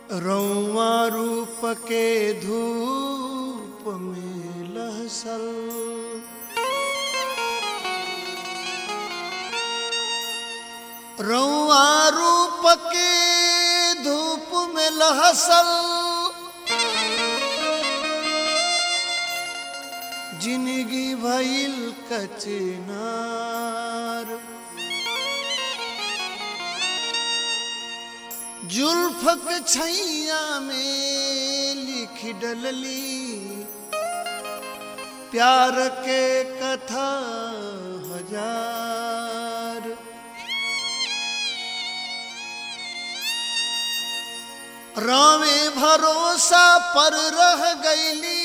रौआ रूप के धूप में लहसल रौआ रूप के धूप में लहसल जिंदगी भइल कचनार जुल्फक छैया में लिख डलली प्यार के कथा हजार रामे भरोसा पर रह गईली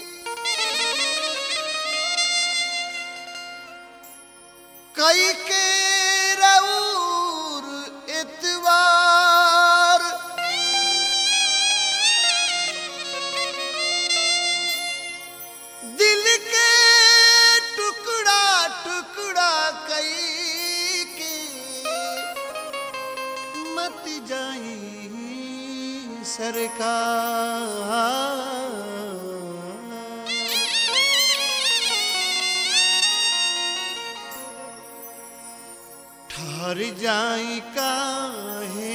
कई के रऊर इतवार दिल के टुकड़ा टुकड़ा कई के मत जाई सरकार ठहर जाई काहे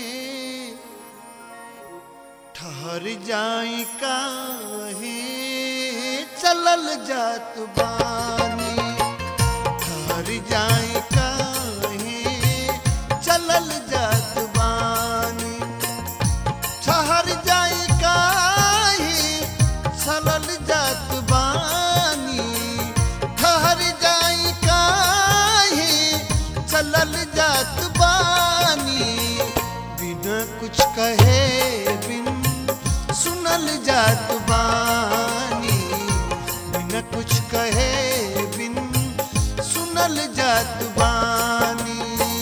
ठहर जाई काहे चलल जात बानी ठहर जाई काहे चलल जात बानी ठहर जाई काहे चलल जात बानी ठहर जाई काहे चलल जात बानी बिना कुछ कहे बिन सुनल जात बानी बिना कुछ कहे बिन सुनल जात बानी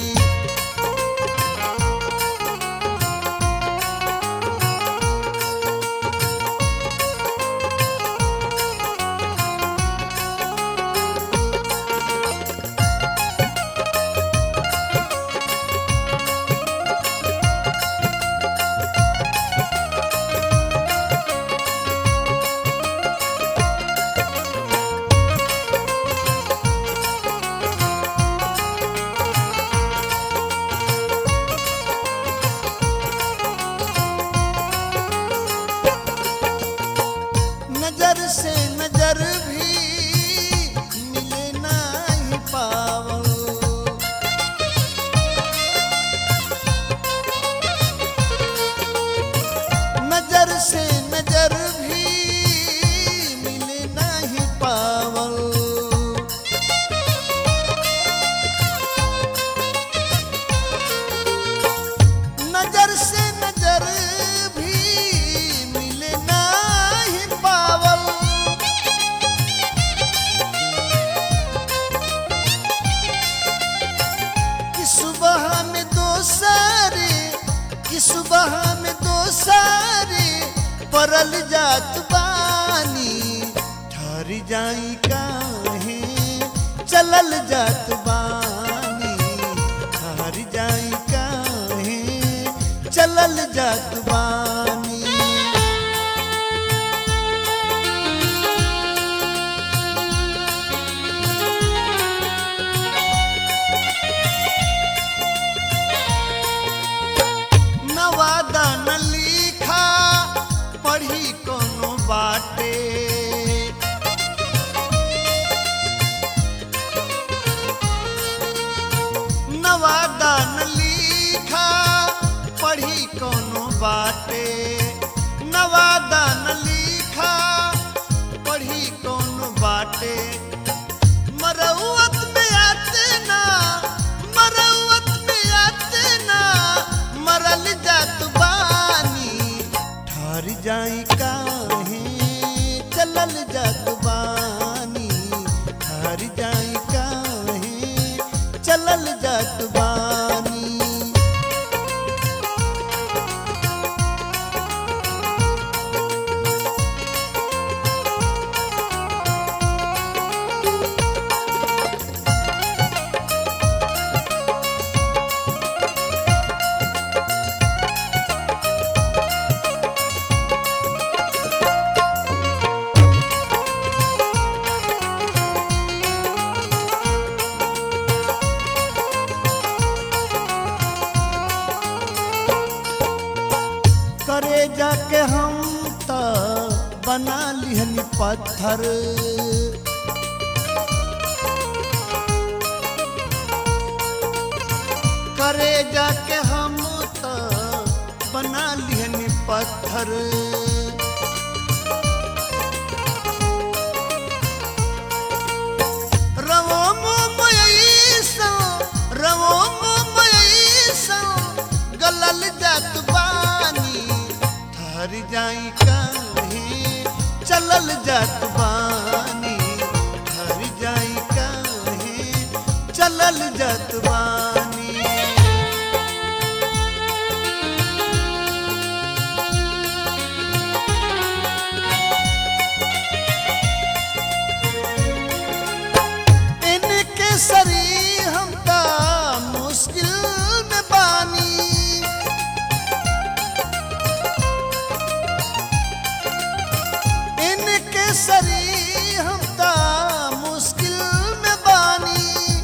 नजर से नजर भी मिले नहीं पावल नजर से नजर भी मिले नहीं पावल नजर से नजर भी मिले नहीं पावल कि सुबह में दो सारे कि सुबह में दो सारे परल जात बानी ठहर जाई काहे चलल जात बानी ठहर जाई काहे चलल जात बानी नवादा न लिखा पढ़ी कोनो बाटे नवादा न लिखा पढ़ी कोनो बाटे नवादा न लिखा पढ़ी कोनो बाटे मरौत में आते ना मरौत में आते ना मरल जात बानी ठहर जाई काहे चलल जात बानी ठहर जाई काहे चलल जात बानी जाके हम त बना लिहनी पत्थर करे जाके हम त बना लिहनी पत्थर रवो मोमयीसा रवो मोमयीसा गलल जात बानी ठहर जाई काहे चलल जात बानी ठहर जाई काहे चलल जात बानी इनके सरी हम ता मुश्किल में बानी इनके सरी हम ता मुश्किल में बानी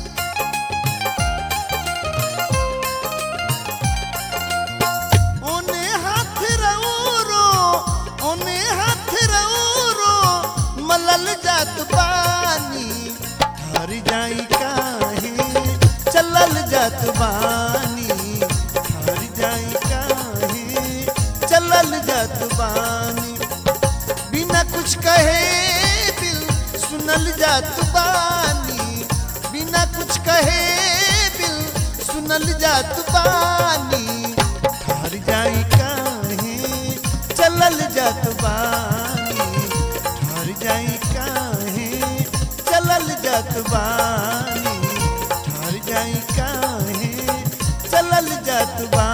ओने हाथ रौरो ओने हाथ रौरो मलल जात बानी ठहर जाई काहे चलल जात बानी ठहर जाई काहे चलल जात बानी बिना कुछ कहे दिल सुनल जात बानी बिना कुछ कहे दिल सुनल जात बानी ठहर जाई काहे चलल जात बानी ठहर जाई काहे चलल जात बानी ठहर जाई काहे चलल जात बानी